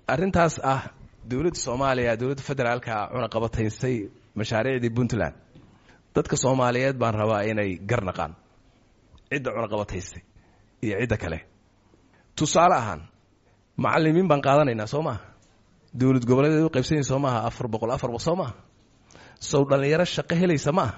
arrintaas ah dowladda soomaaliya dowladda federaalka cunaqabataysay mashaariicdii puntland dadka soomaaliyeed baan rabaa inay gar naqaan cidda cunaqabataysay iyo cidda kale tusaale ahaan macalimiin baan qaadanaynaa soo maaha dowlad goboleedeed u qaybsanyay soo maaha afar boqol afar boqol soo maaha sow dhallinyaro shaqo helaysa ma aha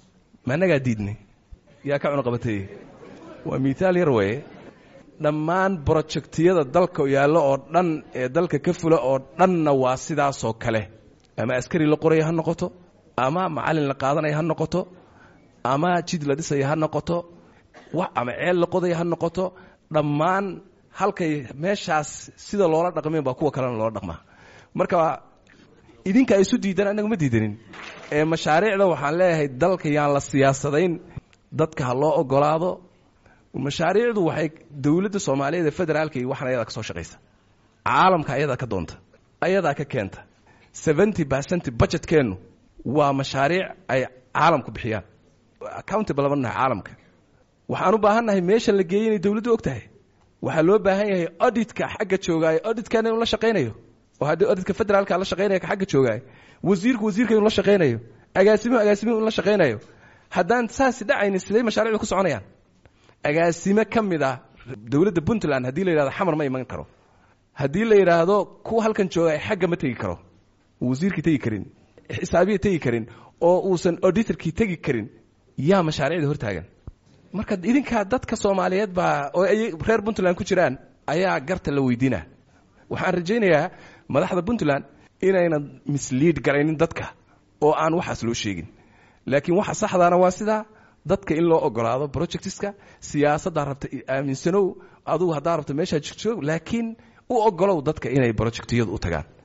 ma annagaa diidnay yaa ka cunaqabateeyey waa miitaal yar weeye dhammaan brojectiyada dalka yaallo oo dhan ee dalka ka fula oo dhanna waa sidaasoo kale ama askari la qoraya ha noqoto ama macallin la qaadanaya ha noqoto ama jid la dhisaya ha noqoto wax ama ceel la qodaya ha noqoto dhammaan halkay meeshaas sida loola dhaqmeen baa kuwa kalena loola dhaqmaa marka idinka isu diidan annaga ma diidanin ee mashaariicda waxaan leeyahay dalka yaan la siyaasadayn dadka ha loo ogolaado mashaariicdu waxay dowladda soomaaliyeed ee federaalka iyo waxan ayadaa ka soo shaqaysa caalamka ayadaa ka doonta ayadaa ka keenta seventy percent budgetkeennu waa mashaariic ay caalamku bixiyaan accountable lama nahay caalamka waxaan u baahannahay meesha la geeyey inay dowladdu og tahay waxaa loo baahan yahay auditka xagga joogaayo auditkana inuu la shaqaynayo oo haddii auditka federaalka la shaqaynaya ka xagga joogaayo wasiirku wasiirka inuu la shaqaynayo agaasimuhu agaasimuhu inuu la shaqaynayo haddaan saasi dhacaynin siday mashaariicdu ku soconayaan agaasime ka mid ah dowladda puntland haddii la yidhahdo xamar ma iman karo haddii la yidhaahdo kuwa halkan jooga xagga ma tegi karo wasiirkii tegi karin xisaabiya tegi karin oo uusan auditorkii tegi karin yaa mashaariicda hortaagan marka idinkaa dadka soomaaliyeed baa oo ay reer puntland ku jiraan ayaa garta la weydiina waxaan rajaynayaa madaxda puntland inaynan misliid garaynin dadka oo aan waxaas loo sheegin laakiin waxa saxdaana waa sidaa dadka in loo ogolaado projectiska siyaasaddaa rabta aaminsanow adugu haddaa rabta meeshaa jigjoog laakiin u ogolow dadka inay projectiyadu u tagaan